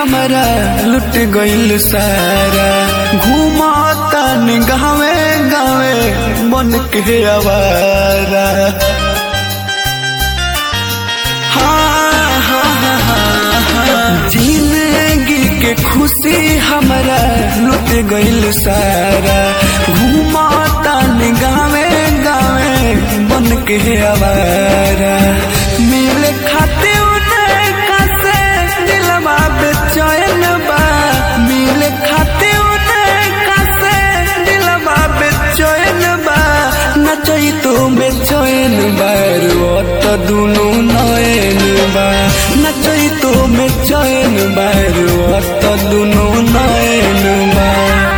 हमारा लुट गइल सारा घूमतन गावे गावे बन के आवारा हाँ, हाँ, हाँ, हाँ, हाँ। जिंदगी के खुशी हमारा लुट गइल सारा घूमतन गावे गावे बन के आवारा मिले खाते उनका से दिलवा बेचैन बा मिले खाते उनका से दिलवा बेचैन बा नचई तो बेचैन बार त दुनु नयन बा नचई तो बेचैन बार त दुनु नयन बा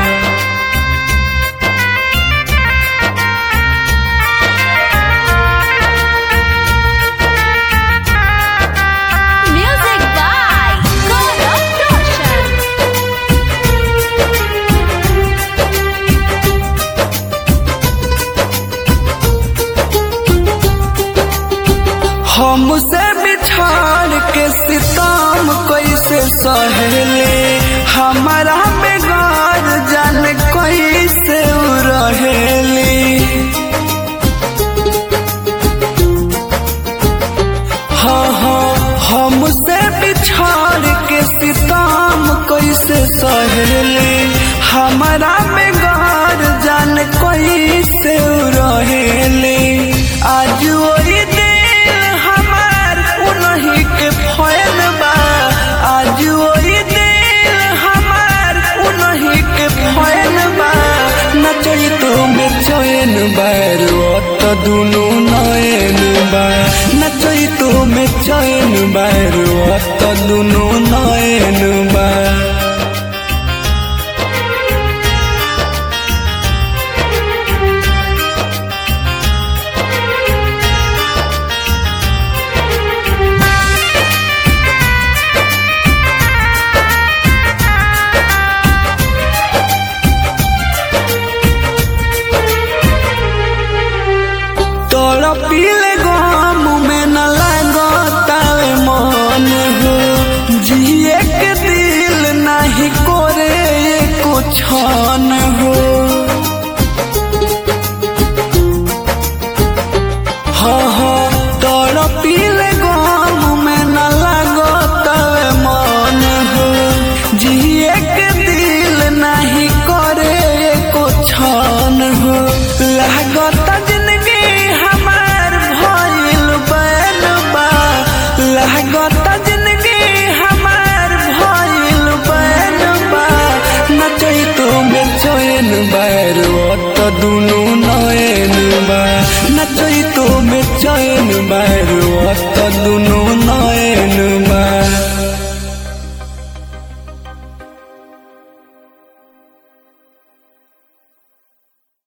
Music by Gaurav Roshan. हमसे बिछाड़ के सितम कैसे सहेले हमारा बेगार जान कैसे उ रहेली हाँ हाँ हमसे बिछाड़ के सितम कैसे सहेले हमारा बेगार जान कैसे उ रहेली आज वही दिल हमार उन्हीं के फैन बा आज वही दिल हमार उन्हीं के फैन बा नचई तो बेचैन बार त दुनु नयन बा नचई तो बेचैन बार त दुनु नयन बा तोरा पीले गम में न लगतावे मन हो जिए के दिल नहीं करे एको छन हो हाँ हाँ तोरा पीले गम में न लगतावे मन हो जिए के दिल नहीं करे एको छन हो लागत जिंदगी हमार भइल बैल बा लागत जिंदगी हमार भइल बैल बा नचई तो बेचैन बार त दुनु नयन बा नचई तो बेचैन बार त दुनु नयन बा